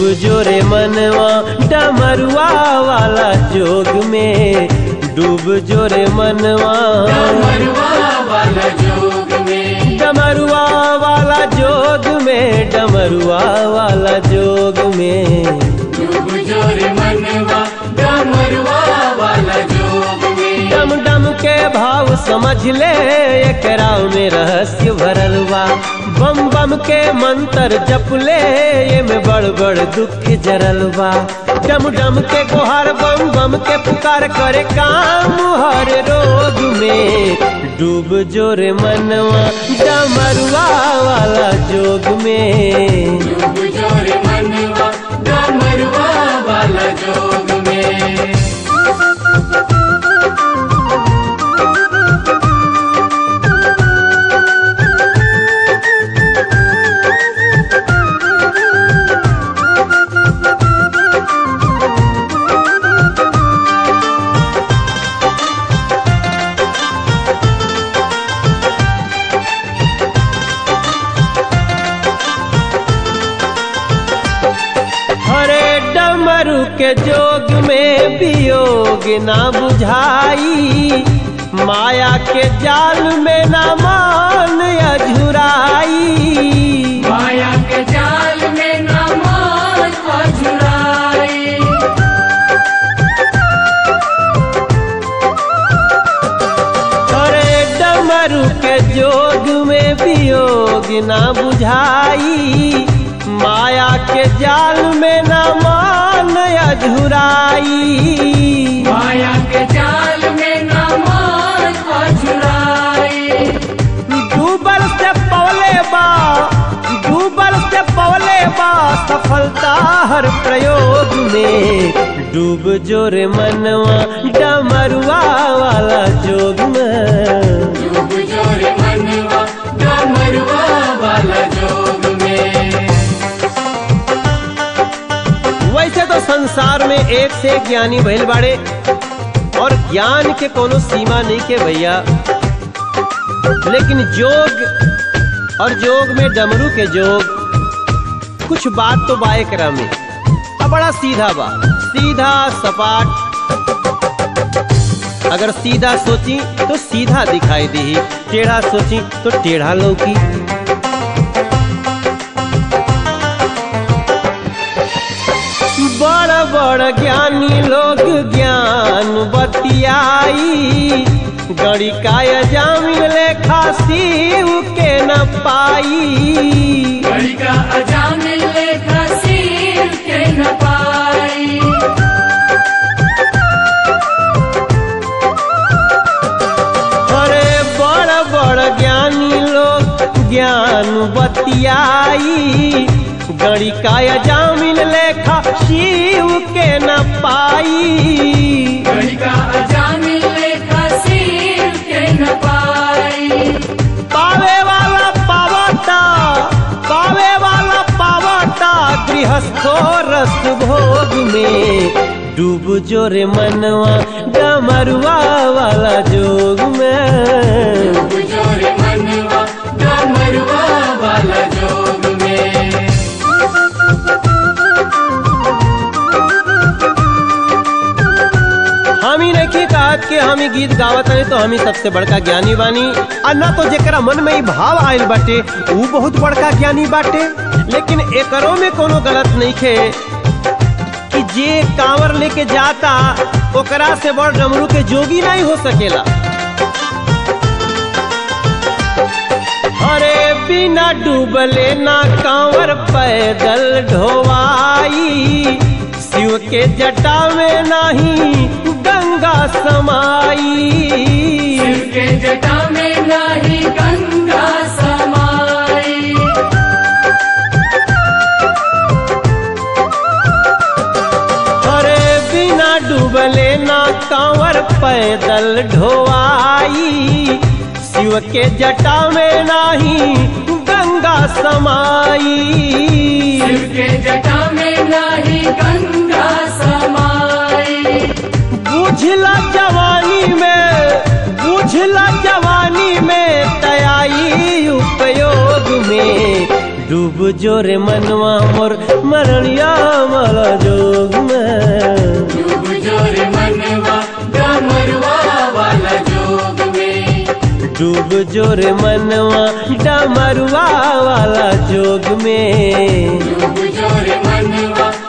जोरे मनवा डमरुआ वाला जोग में डूब जोरे मनवा डमरुआ वाला जोग में डमरुआ वाला जोग में डमरुआ वाला जोग में डूब जोर मनवा डमरुआ वाला जोग में डम डम के भाव समझ ले एकरा में रहस्य भरल बा बम बम के मंत्र जप ले ये में बड़ बड़ दुख जरल बा डम डम के गुहार बम बम के पुकार करे काम हर रोग में डूब जोरे मनवा डमरुआ वाला जोग में डूब जोर मनवा डमरुआ वाला जोग में हरे डमरू के जोग में वियोग ना बुझाई माया के जाल में ना मान अझुराई माया के जाल में न मान अझुराई हरे डमरू के जोग में वियोग ना बुझाई माया के जाल में ना मान अझुराई माया के जाल में न मान अझुराई डूबल से पवले बा डूबल से पवले बा सफलता हर प्रयोग में डूब जोरे मनवा डमरुआ वाला जोग में डूब जोर मनवा डमरुआ वाला जोग में वैसे तो संसार में एक से एक ज्ञानी भइल बाड़े और ज्ञान के कोनो सीमा नहीं के भैया लेकिन जोग और जोग में डमरू के जोग कुछ बात तो बा एकरा में अब बड़ा सीधा बा सीधा सपाट अगर सीधा सोची तो सीधा दिखाई दी टेढ़ा सोची तो टेढ़ा लौकी बड़ बड़ ज्ञानी लोग ज्ञान बतियाई गड़ी काय जामिन लेखा सीव के न पाई घड़ी का अजामिल लेखा सील के न पाई अरे बड़ बड़ ज्ञानी लोग ज्ञान बतियाई गड़ी काय जामिन लेखा शिव के न पाई घड़ी का अजामिल लेखा सील के न पाई पावे वाला पावता पावे वाला पावता गृहस्थो रस भोग में डूब जोरे मनवा डमरुआ वाला जोग में डूब जोर मनवा डमरुआ वाला जोग में हम ही नहीं कहत कि हम ही गीत गावत हनी तो हम ही सबसे बड़का ज्ञानी बानी आ ना तो जेकरा मन में ही भाव आयल बाटे ऊ बहुत बड़का ज्ञानी बाटे लेकिन एकरो में कोनो गलत नहीं खे कि जे कांवर लेके जाता ओकरा से बड़ डमरू के जोगी नहीं हो सकेला अरे बिना डूबले ना कांवर पैदल ढोवाई शिव के जटा में नहीं गंगा समाई शिव के जटा में नाही गंगा समाई अरे बिना डूबले ना कांवर पैदल ढोवाई शिव के जटा में नहीं गंगा समाई शिव के जटा में नाही गंगा समाई बुझला जवानी में बुझला जवानी में तयाई उपयोग में डूब जोरे मनवा मोर मरणिया माला जोग में डूब जोर मनवा डमरुआ वाला जोग में डूब जोरे मनवा डमरुआ वाला जोग में डूब जोर मनवा